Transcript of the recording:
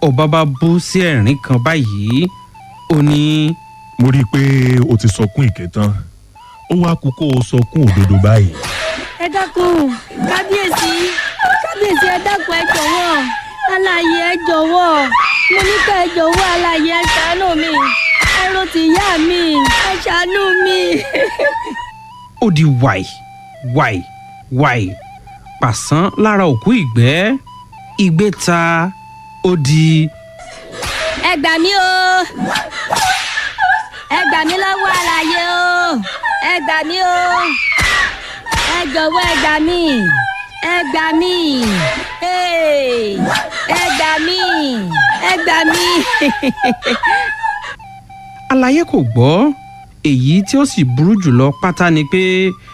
ọba bá bú sí ẹ̀rín kan báyìí ó ní mo rí i pé o ti sọkún ìkẹ́ tán ó wá kú kó o sọkún òdodo báyìí. ẹ dákun kábíyèsí kábíyèsí ẹ dákun ẹ jọ̀wọ́ alààyè ẹ jọ̀wọ́ mo ní ká ẹ jọ̀wọ́ alààyè ẹ ṣàánú mi ẹ ro ti ìyá mi ẹ ṣàánú mi. ó di wàì wàì wàì pàṣán lára òkú ìgbẹ́ ìgbẹ́ ta ó di ẹ gbà mí o ẹ gbà mí lọ́wọ́ alààyè o ẹ gbà mí o ẹ jọ̀wọ́ ẹ gbà mí ẹ gbà mí Hey! ẹ gbà mí ẹ gbà mí. àlàyé kò gbọ́ èyí tí ó sì burú jùlọ pátá ni pé